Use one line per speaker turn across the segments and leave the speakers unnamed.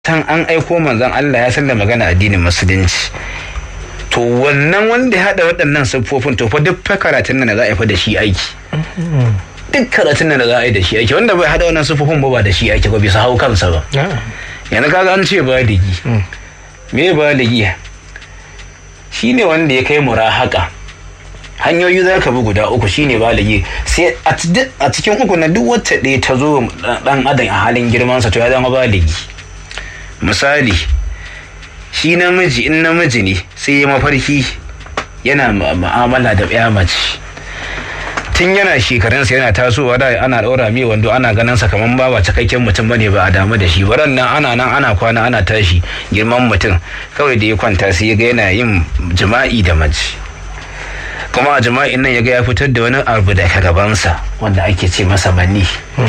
san an aiko manzon Allah ya san da magana addinin musulunci to wannan wanda ya haɗa waɗannan siffofin to fa duk fa karatun nan da za a yi fa da shi aiki duk karatun nan da za a yi da shi aiki wanda bai haɗa wannan siffofin ba ba da shi aiki ba bisa hau kansa ba yanzu kaga an ce baligi me baligi shine wanda ya kai murahaka hanyoyi za ka bi guda uku shine baligi sai a cikin uku na duk wacce ɗaya ta zo ɗan adam a halin girmansa to ya zama baligi misali shi namiji in namiji ne sai ya mafarki yana ma'amala da ya mace tun yana shekarunsa yana tasowa da ana ɗaura mai wando ana ganin sa kamar ba ba cikakken mutum bane ba a damu da shi baran nan ana nan ana kwana ana tashi girman mutum kawai da ya kwanta sai ya ga yana yin jima'i da mace kuma a jima'in nan ya ga ya fitar da wani abu daga gabansa wanda ake ce masa mani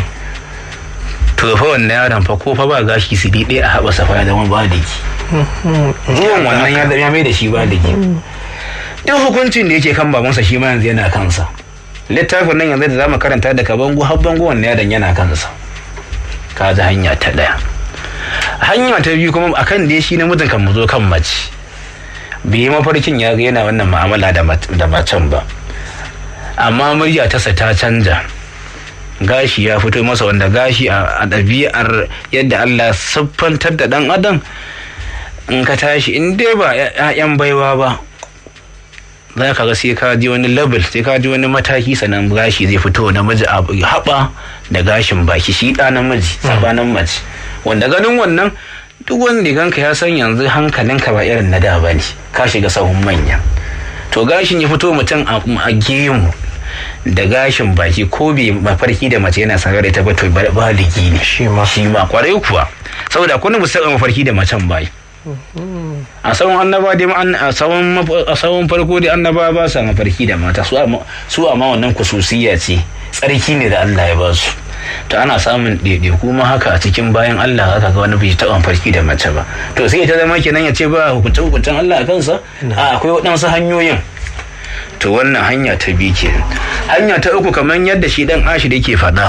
to fa wannan yaron fa ko fa ba gashi su ɗaya a haɓa safa ya zama baliki zuwan wannan ya ya mai da shi baliki duk hukuncin da yake kan babansa shi ma yanzu yana kansa littafin nan yanzu da zamu karanta daga bango har bango wannan yaron yana kansa ka ji hanya ta ɗaya hanya ta biyu kuma akan da shi namijin kan mu zo kan mace bai mafarkin ya ga yana wannan mu'amala da macen ba amma murya tasa ta canja gashi ya fito masa wanda gashi a ɗabi'ar yadda Allah siffantar da ɗan adam in ka tashi in dai ba 'ya'yan baiwa ba za ka ga sai ka ji wani level sai ka ji wani mataki sannan gashi zai fito namiji a haɓa da gashin baki shi ɗa namiji sabanin mace wanda ganin wannan duk wanda ganka ya san yanzu hankalinka ba irin na da ba ne ka shiga sahun manya to gashin ya fito mutum a gemu da gashin baki ko bai mafarki da mace yana sanar da ita ba to baligi ne
shi ma
shi ma kwarai kuwa saboda kuna ba saba mafarki da macen bai a tsawon annaba dai a tsawon farko dai annaba ba sa mafarki da mata su amma wannan kususiya ce tsarki ne da Allah ya ba su to ana samun ɗaiɗe kuma haka a cikin bayan Allah haka ga wani bai taɓa mafarki da mace ba to sai ta zama kenan ya ce ba hukuncin hukuncin Allah a kansa a akwai waɗansu hanyoyin to wannan hanya ta biyu ke hanya ta uku kamar yadda shi dan ashi da ke faɗa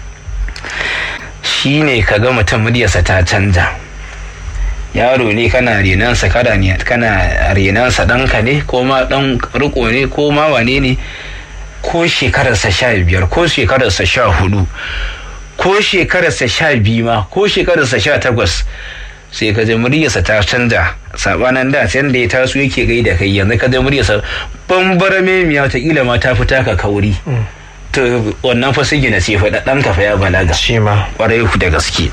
shi ne ka ga mutum muryarsa ta canja yaro ne kana renansa kana renansa ɗanka ne ko ma ɗan riko ne ko ma wane ne ko shekararsa sha biyar ko shekararsa sha hudu ko shekararsa sha biyu ma ko shekararsa sha takwas sai ka ji muryarsa ta canza sabanan da can da ya taso yake gai da kai yanzu ka ji muryarsa bambara memiya ta kila ma ta fita ka kauri to wannan fa sigina ce faɗa ɗan ka fa ya balaga
shi ma
ƙwarai ku da gaske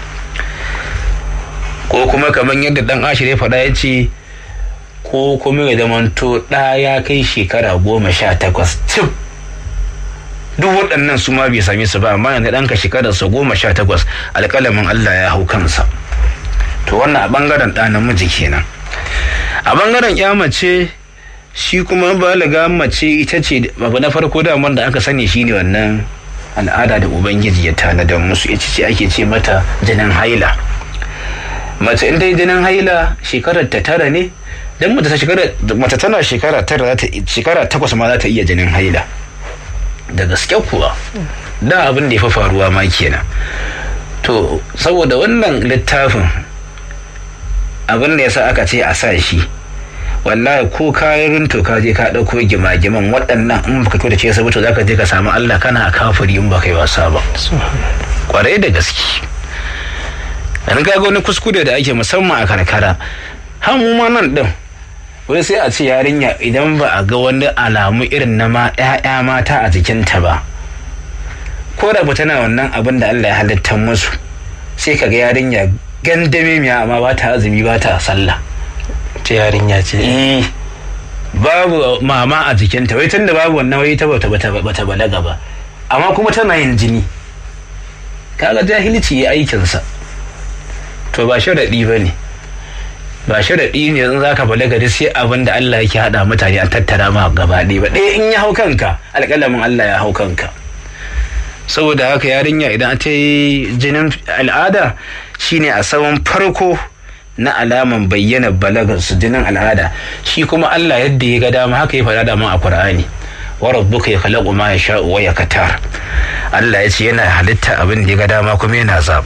ko kuma kamar yadda ɗan ashir ya faɗa ya ce ko kuma ya zamanto ɗa ya kai shekara goma sha takwas cif duk waɗannan su ma bai same su ba amma yanzu ɗanka shekararsa goma sha takwas alƙalamin Allah ya hau kansa to wannan a ɓangaren ɗa namiji kenan a ɓangaren ya mace shi kuma balaga mace ita ce abu na farko daman da aka sani shine wannan al'ada da ubangiji ya tanadar musu ita ce ake ce mata jinin haila mace in dai jinin haila shekarar ta tara ne dan mace tana shekara tara shekara takwas ma za ta iya jinin haila da gaske kuwa da abin da ya fi faruwa ma kenan to saboda wannan littafin abin da ya sa aka ce a sa shi wallahi ko kayan to ka je ka ɗauko gima-giman waɗannan in baka kyau da ce saboda za ka je ka samu Allah kana a kafiri in baka yi wasa ba kwarai da gaske an ga wani kuskure da ake musamman a karkara har mu ma nan din wai sai a ce yarinya idan ba a ga wani alamu irin na ma 'ya'ya mata a jikinta ba ko da tana wannan abin da Allah ya halitta musu sai ka ga yarinya gandame miya amma ba ta azumi ba ta sallah
ta yarinya ce
eh babu mama a jikinta wai tunda babu wannan wai ta bata bata bata balaga ba amma kuma tana yin jini kaga jahilci ya aikinsa to ba sharaɗi ba ne ba sharaɗi ne in za ka balaga da sai abin da Allah yake haɗa mutane a tattara ma gaba ɗaya ba ɗaya in ya hau kanka alƙalamin Allah ya hau kanka saboda haka yarinya idan ta yi jinin al'ada shine a saman farko na alaman bayyana balagar su jinin al'ada shi kuma Allah yadda ya ga dama haka ya faɗa dama a Qur'ani wa rabbuka yakhluqu ma yasha'u wa yakatar Allah ya ce yana halitta abin da ya ga dama kuma yana zaba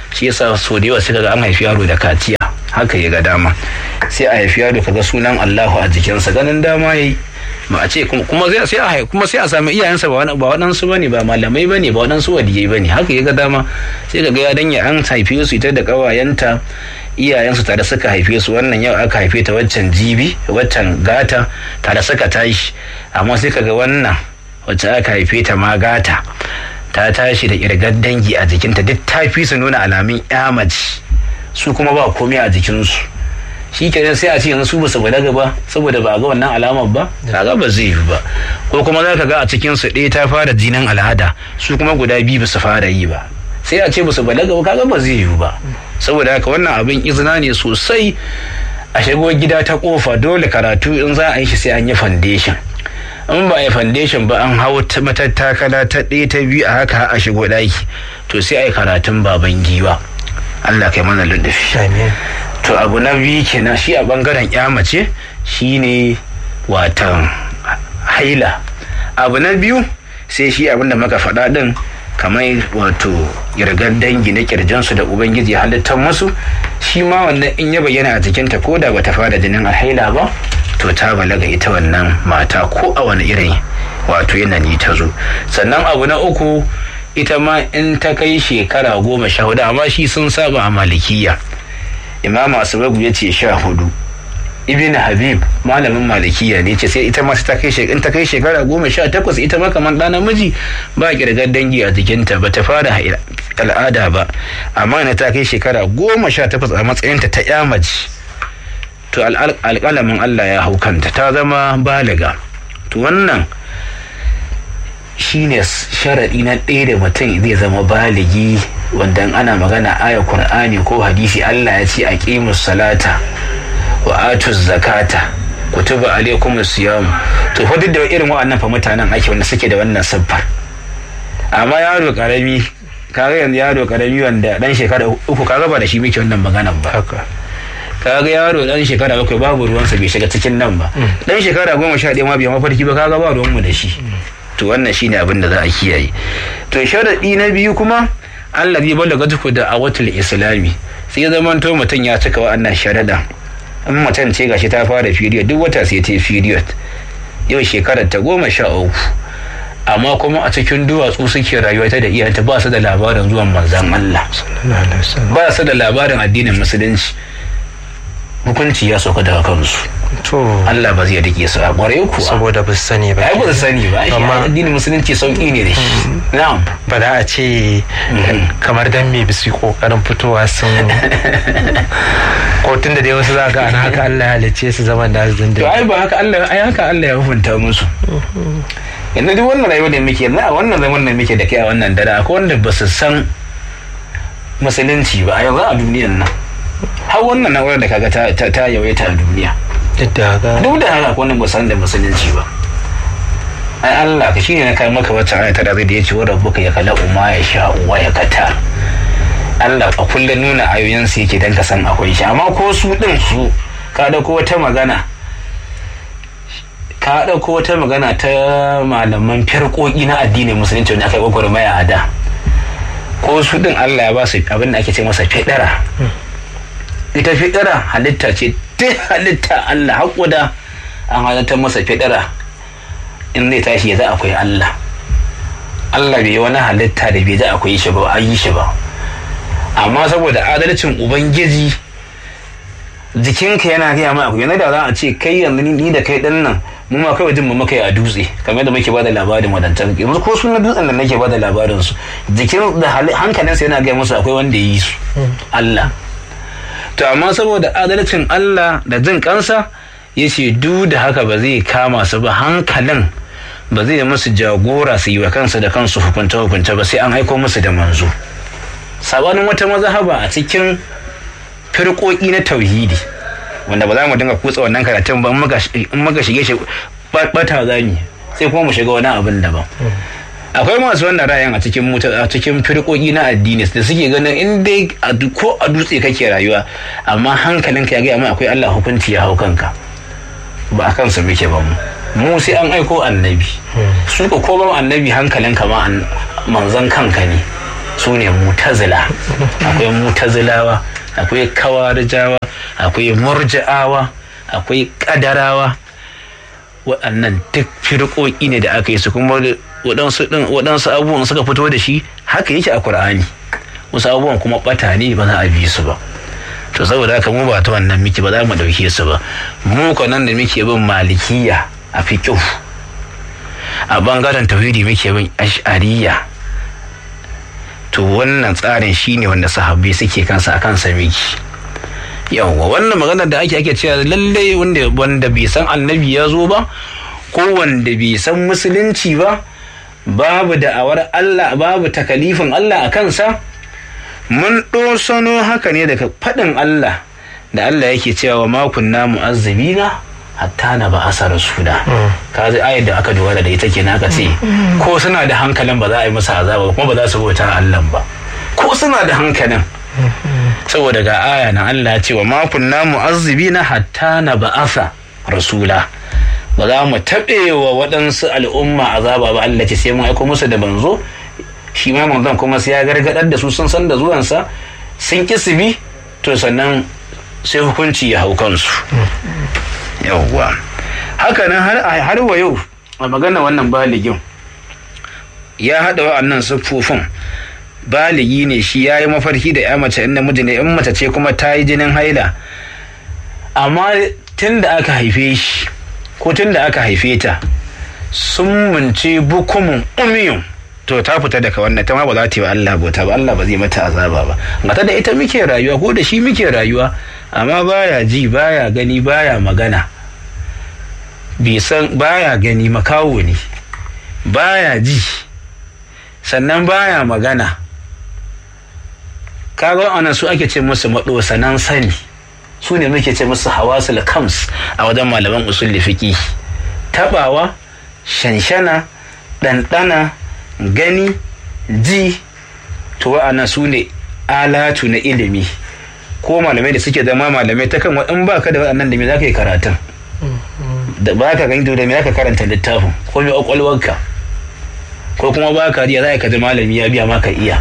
shi yasa so da yawa suka ga an haifi yaro da kaciya haka ya ga dama sai a haifi yaro kaga sunan Allahu a jikinsa ganin dama yayi ba a ce kuma sai sai a haifi kuma sai a sami iyayensa ba ba waɗansu bane ba malamai bane ba waɗansu waliyai bane haka ya ga dama sai kaga ya danya an haife su ita da ƙawayenta iyayensu tare suka haife su wannan yau aka haife ta waccan jibi waccan gata tare suka tashi amma sai kaga wannan wacce aka haife ta ma gata ta tashi da kirgar dangi a jikinta duk ta fi su nuna alamun mace su kuma ba komai a jikinsu shi kenan sai a ce yanzu su ba su balaga ba saboda ba a ga wannan alamar ba kaga ba zai yi ba ko kuma za ka ga a cikin su ɗaya ta fara jinin al'ada su kuma guda biyu ba su fara yi ba sai a ce ba su balaga ba kaga ba zai yi ba saboda haka wannan abin izina ne sosai a shigo gida ta kofa dole karatu in za a yi shi sai an yi foundation in ba a yi foundation ba an hau matattakala ta ɗaya ta biyu a haka a shigo ɗaki to sai a yi karatun baban giwa Allah kai mana luddufi to abu na biyu kenan shi a bangaren ya mace shine watan haila abu na biyu sai shi abinda muka faɗa ɗin kamar wato yargar dangi na kirjinsu da ubangiji halittar musu shi ma wannan in ya bayyana a jikinta ko da bata fara jinin alhaila ba to ta balaga ita wannan mata ko a wani irin wato yanayi ta zo sannan abu na uku ita ma in ta kai shekara goma sha hudu amma shi sun saba a malikiya imam asubagu ya ce sha hudu ibn habib malamin malikiya ne ce sai ita ma ta kai in ta kai shekara goma sha takwas ita ma kamar ɗa namiji ba kirgar dangi a jikinta ba ta fara al'ada ba amma na ta kai shekara goma sha takwas a matsayinta ta yamaji to alƙalamin allah ya hau kanta ta zama baliga to wannan shine sharaɗi na ɗaya da mutum zai zama baligi wanda ana magana aya qur'ani ko hadisi allah ya ce a salata wa atu zakata kutuba alaikum siyam to fa duk da irin wa'annan fa mutanen ake wanda suke da wannan siffar amma yaro karami kaga yanzu yaro karami wanda dan shekara uku kaga ba da shi muke wannan maganan ba kaga yaro dan shekara bakwai babu ruwansa bai shiga cikin nan ba dan shekara goma sha ɗaya ma bai mafarki ba kaga ba ruwanmu da shi to wannan shine abin da za a kiyaye to sharaɗi na biyu kuma Allah zai balaga tuku da awatul islami sai zamanto mutum ya cika wa'annan sharaɗa in macen ce gashi ta fara period duk wata sai ta period yau shekarar ta goma sha uku amma kuma a cikin duwatsu suke rayuwa ta da iyanta ba su da labarin zuwan manzan Allah ba su da labarin addinin musulunci hukunci ya sauka daga kansu
to
Allah ba zai rike su a ƙwarai kuwa
saboda ba su sani ba
ai ba su sani ba amma addinin musulunci sauki ne da shi na'am
ba za a ce kamar dan me bisu kokarin fitowa sun ko tun da dai wasu za ga ana haka Allah ya halice su zaman da su
to
dindin
ai ba haka Allah ai haka Allah ya hukunta musu yanzu duk wannan rayuwar da muke yanzu a wannan zaman da muke da kai a wannan dare akwai wanda ba su san musulunci ba a yanzu a duniyan nan har wannan na'urar da kaga ta ta, ta yawaita a duniya
duk da haka
duk da haka akwai wanda ba su san da musulunci ba ai Allah ka shine na kai maka wacce ayata da zai da yace wa rabbuka ya kala umma ya sha wa ya kata Allah a kullum nuna ayoyinsa yake dan ka san akwai shi amma ko su din su ka dauko wata magana ka dauko wata magana ta malaman firƙoƙi na addinin musulunci wanda aka yi gwagwarmaya a da ko su din Allah ya ba su abin da ake ce masa fidara ita fidara halitta ce duk halitta Allah haƙuda an halitta masa fidara in zai tashi ya za akwai Allah Allah bai yi wani halitta da bai za akwai shi ba an yi shi ba amma saboda adalcin ubangiji jikinka yana gaya ma akwai da za a ce kai yanzu ni da kai dan nan mu ma kawai jin mu muka yi a dutse kamar da muke bada labarin wadancan yanzu ko sunan dutsen da nake bada labarin su jikin da hankalinsa yana gaya musu akwai wanda ya yi su Allah to amma saboda adalcin Allah da jin kansa ya ce duk da haka ba zai kama su ba hankalin ba zai musu jagora su yi wa kansu da kansu hukunta hukunta ba sai an aiko musu da manzo sabanin wata mazhaba a cikin firƙoƙi na tauhidi wanda ba za mu dinga kutsa wannan karatun ba in muka shige shi bata za mu sai kuma mu shiga wani abin daban akwai masu wannan ra'ayin a cikin a cikin firƙoƙi na addini da suke ganin in dai ko a dutse kake rayuwa amma hankalinka ya gaya mai akwai Allah hukunci ya hau kanka ba a kansa muke ba mu mu sai an aiko annabi su ko ko ba annabi hankalinka ma manzon kanka ne su ne mutazila akwai mutazilawa akwai kawarijawa akwai murji'awa akwai kadarawa waɗannan duk firƙoƙi ne da aka yi su kuma waɗansu abubuwan suka fito da shi haka yake a Kur'ani wasu abubuwan kuma ɓata ne ba za a bi su ba to saboda haka mu ba ta wannan miki ba za mu ɗauke su ba mu nan da muke bin malikiya a fiƙihu a bangaren tauhidi muke bin ash'ariya to wannan tsarin shine wanda sahabbai suke kansa a kansa miki yawwa wannan magana da ake ake cewa lalle wanda wanda bai san annabi ya zo ba ko wanda bai san musulunci ba babu da'awar Allah babu takalifin Allah a kansa mun ɗosano haka ne daga faɗin Allah da Allah yake cewa makunna mu'azzabina hatta na ba asa rasula ka ji ayar da aka dogara da ita kenan aka ce ko suna da hankalin ba za a yi musu azaba kuma ba za su bauta Allah ba ko suna da hankalin saboda ga aya na Allah ya ce wa ma kunna mu'azzibina hatta na ba'asa rasula ba za mu taɓe wa waɗansu al'umma azaba ba Allah ce sai mun aiko musu da banzo shi ma manzon kuma sai ya gargadar da su sun san da zuwansa sun ki su bi to sannan sai hukunci ya hau kansu yawwa haka nan har wa yau a magana wannan baligin ya haɗa wa'annan siffofin baligi ne shi ya yi mafarki da ya mace in namiji ne in mace ce kuma ta yi jinin haila amma tun da aka haife shi ko tun da aka haife ta sun munce bukumin umiyun to ta fita daga wannan ta ma ba za ta yi wa Allah bauta ba Allah ba zai mata azaba ba mata da ita muke rayuwa ko da shi muke rayuwa amma baya ji baya gani baya magana bai san baya gani makawo ne baya ji sannan baya magana kaga wannan su ake ce musu maɗosanan sani su ne muke ce musu hawasul kams a wajen malaman usul fiqi tabawa shanshana ɗanɗana gani ji to wa'annan su ne alatu na ilimi ko malamai da suke zama malamai ta kan in ba ka da waɗannan da me za ka yi karatun da ba ka gani da me za ka karanta littafin ko me ƙwaƙwalwarka ko kuma ba ka riya za ka ji malami ya biya maka iya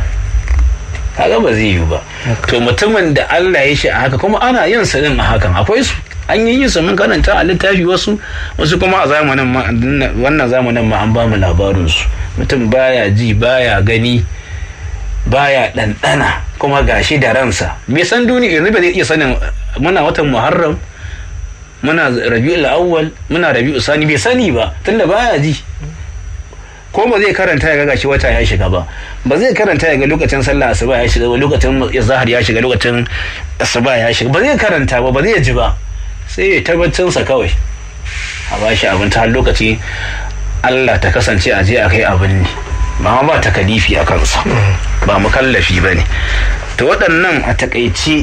kaga ba zai yiwu ba to mutumin da Allah ya shi a haka kuma ana yin sa din a hakan akwai su an yi yin su mun karanta a littafi wasu wasu kuma a zamanin ma wannan zamanin ma an ba mu labarin su mutum baya ji baya gani baya ɗanɗana kuma gashi da ransa me san duniya yanzu ba zai iya sanin muna watan muharram muna rabi'ul awwal muna rabi'ul sani bai sani ba tunda baya ji ko ba zai karanta ya ga gashi wata ya shiga ba ba zai karanta ya ga lokacin sallah asuba ya shiga ba lokacin zahar ya shiga lokacin asuba ya shiga ba zai karanta ba ba zai ji ba sai ya tabbacin sa kawai a bashi abin ta lokaci Allah ta kasance a je a kai abin ne ba ba takalifi a kansa ba mukallafi ba ne to waɗannan a takaice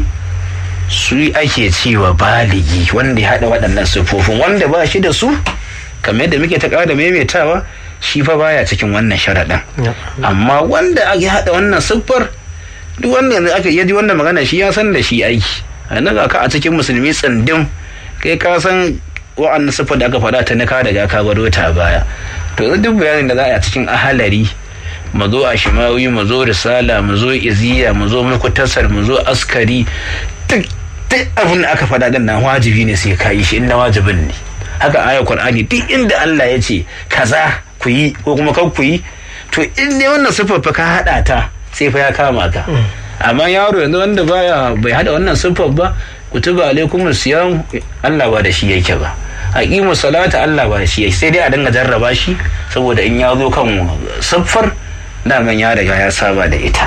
su ake cewa baligi wanda ya haɗa waɗannan siffofin wanda ba shi da su kamar yadda muke ta ƙara maimaitawa shi fa baya cikin wannan sharaɗin amma wanda ya haɗa wannan siffar duk wanda yanzu aka yaji wannan magana shi ya san da shi aiki a nan ka a cikin musulmi tsindin kai ka san wa'annan siffar da aka faɗa ta nika daga ka baro ta baya to yanzu duk bayanin da za a yi a cikin ahalari mu zo a shimawi mu zo risala mu zo iziya mu zo mukutasar mu zo askari duk abin da aka faɗa din nan wajibi ne sai ka yi shi inda wajibin ne haka aya qur'ani duk inda Allah ya ce kaza ku yi ko kuma kan ku yi to in ne wannan siffar fa ka hada ta sai fa ya kama ka amma yaro yanzu wanda baya bai hada wannan siffar ba kutuba alaikum siyam Allah ba da shi yake ba aqimu salata Allah ba da shi yake sai dai a dinga jarraba shi saboda in ya zo kan siffar daman ya riga ya saba da ita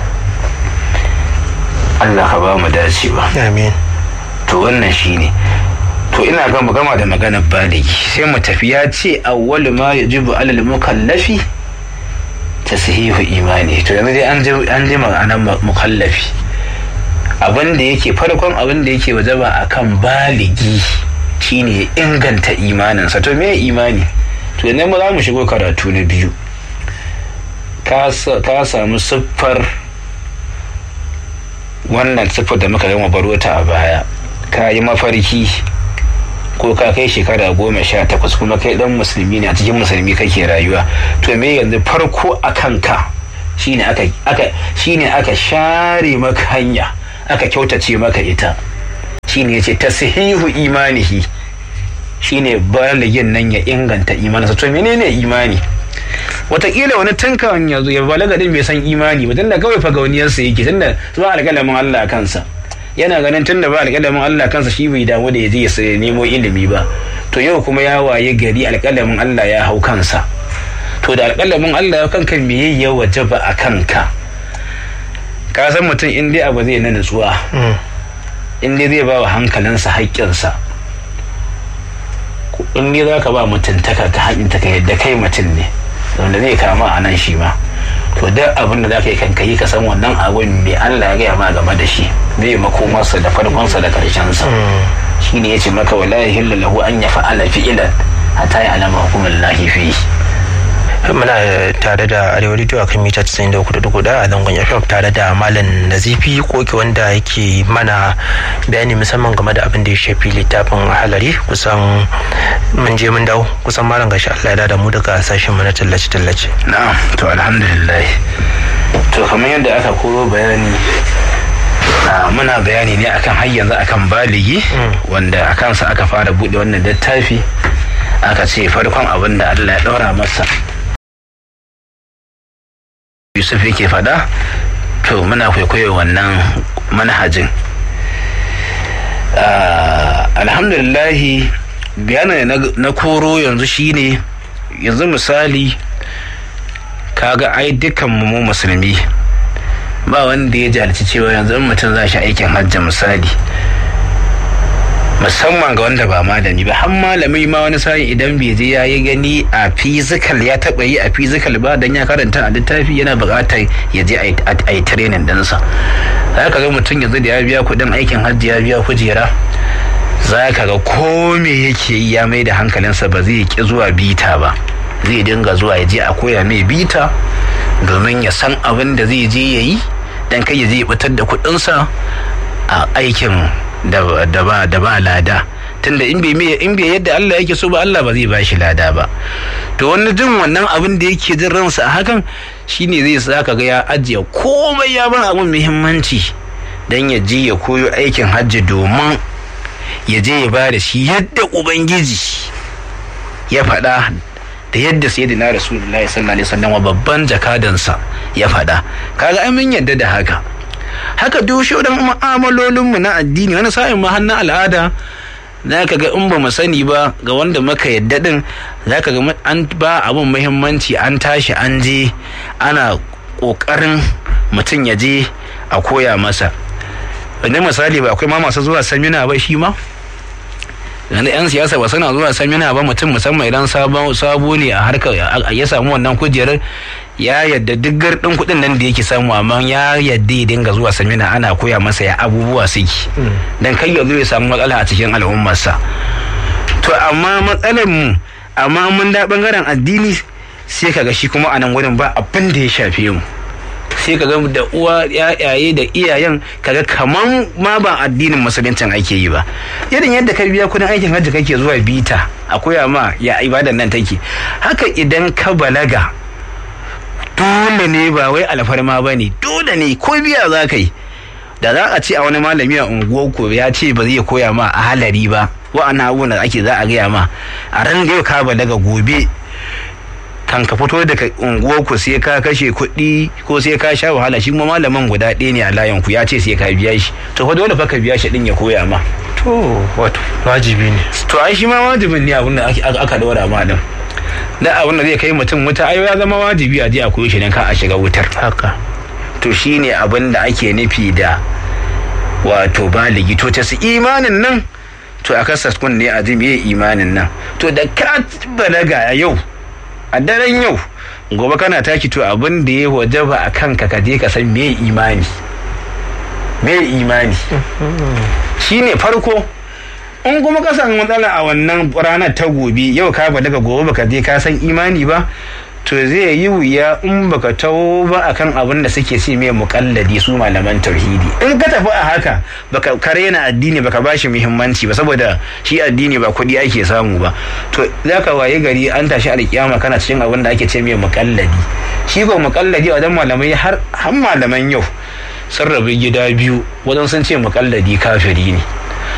Allah ka ba mu dacewa
amin
to wannan shine to ina ga mu gama da maganar baligi sai mu tafi ya ce awwalu ma yajibu alal mukallafi tasihihu imani to yanzu dai an ji an ji ma'anar mukallafi abin da yake farkon abin da yake wajaba akan baligi shine inganta imaninsa to me imani to yanzu mu za mu shigo karatu na biyu ka samu siffar wannan siffar da muka gama baro ta a baya ka yi mafarki ko ka kai shekara goma sha takwas kuma kai dan musulmi ne a cikin musulmi kake rayuwa to me yanzu farko a kanka shine aka aka shine aka share maka hanya aka kyautace maka ita shine yace tasihihu imanihi shine baligin nan ya inganta imaninsa to menene imani wataƙila wani tankan ya zo ya balaga din bai san imani ba tunda kawai fagauniyarsa yake tunda zuwa alƙalamin Allah kansa yana ganin tunda ba alƙalamin Allah kansa shi bai damu da ya je ya nemo ilimi ba to yau kuma ya waye gari alƙalamin Allah ya hau kansa to da alƙalamin Allah ya kanka me ya wajaba a kanka ka san mutum in dai abu zai na nutsuwa in dai zai ba wa hankalinsa haƙƙinsa in dai za ka ba mutuntaka ka haƙinta ka yadda kai mutum ne wanda zai kama a nan shi ma to duk abin da za ka yi kan yi ka san wannan abin mai Allah ya gaya ma game da shi zai makomarsa da farkonsa da karshensa shi ne ya ce maka wala yahillu lahu an ya fa'ala fi'ilan hatta ya alama hukumar lahi fi
muna tare da arewa radio a kan mita 93.4 a zangon fm tare da malam nazifi koki wanda yake mana bayani musamman game da abin da ya shafi littafin halari kusan mun je mun dawo kusan malam gashi Allah ya da mu daga sashen mu na tallace tallace
na'am to alhamdulillah to kamar yadda aka koro bayani muna bayani ne akan har yanzu akan baligi wanda a kansa aka fara bude wannan littafi aka ce farkon abin da Allah ya daura masa yusuf yake faɗa to muna kwaikwayo wannan manhajin alhamdulillahi bayanin na koro yanzu shine yanzu misali kaga ai dukkan mu musulmi ba wanda ya jalici cewa yanzu in mutum za shi aikin hajji misali musamman ga wanda ba malami ba har malami ma wani sa'in idan bai je ya yi gani a physical ya taba yi a physical ba dan ya karanta a littafi yana buƙatar ya je a yi training ɗinsa za ka ga mutum yanzu da ya biya kuɗin aikin hajji ya biya kujera za ka ga ko me yake yi ya mai da hankalinsa ba zai ki zuwa bita ba zai dinga zuwa ya je a koya mai bita domin ya san abin da zai je ya yi dan kai ya je fitar da kuɗinsa a aikin da ba da ba lada tunda in bai in bai yadda Allah yake so ba Allah ba zai ba shi lada ba to wani jin wannan abin da yake jin ransa a hakan shine zai saka ga ya ajiye komai ya bar abin muhimmanci dan ya je ya koyo aikin hajji domin ya je ya ba da shi yadda ubangiji ya faɗa da yadda sayyidina rasulullahi sallallahu alaihi wasallam babban jakadansa ya faɗa kaga ai mun yadda da haka haka duk shaudan mu'amalolinmu na addini wani sa'in ma hannun al'ada za ka ga in ba mu sani ba ga wanda muka yadda din za ka ga an ba abin muhimmanci an tashi an je ana ƙoƙarin mutum ya je a koya masa wanda misali ba akwai ma masu zuwa samina ba shi ma yanzu 'yan siyasa ba suna zuwa samina ba mutum musamman idan sabo ne a harkar ya samu wannan kujerar ya yadda duk gardin kuɗin nan da yake samu amma ya yadda ya dinga zuwa samina ana koya masa ya abubuwa suke dan kai ya zo ya samu matsala a cikin al'ummarsa to amma matsalar mu amma mun da bangaren addini sai kaga shi kuma a nan wurin ba abin da ya shafe mu sai kaga da uwa yayaye da iyayen kaga kaman ma ba addinin musuluncin ake yi ba irin yadda ka biya kudin aikin hajji kake zuwa bita a koya ma ya ibadan nan take haka idan ka balaga dole ne ba wai alfarma ba ne dole ne ko biya za ka yi da za a ce a wani malami a unguwar ko ya ce ba zai koya ma a halari ba wa'ana abubuwan da ake za a gaya ma a ran da yau ka balaga gobe kan ka fito daga unguwar ku sai ka kashe kuɗi ko sai ka sha wahala shi kuma malaman guda ɗaya ne a layin ku ya ce sai ka biya shi to fa dole fa ka biya shi din ya koya ma
to wato wajibi ne
to ai shi ma wajibin ne abin da aka dora ma din da abin da zai kai mutum wuta ai ya zama wajibi a je a koyi shi dan ka a shiga wutar
haka
to shine abin da ake nufi da wato baligi to ta su imanin nan to a kasas kun ne a ji meye imanin nan to da ka balaga yau a daren yau gobe kana taki to abin da ya wajaba a kanka ka je ka san me imani me imani shine farko in kuma ka san matsala a wannan ranar ta gobe yau ka ba daga gobe baka je ka san imani ba to zai yi wuya in baka tawo ba akan abin da suke ce mai mukalladi su malaman tauhidi in ka tafi a haka baka karena addini baka bashi muhimmanci ba saboda shi addini ba kuɗi ake samu ba to zaka waye gari an tashi alkiyama kana cikin abin da ake ce mai mukalladi shi ko mukalladi a wajen malamai har har malaman yau sun rabu gida biyu wajen sun ce mukalladi kafiri ne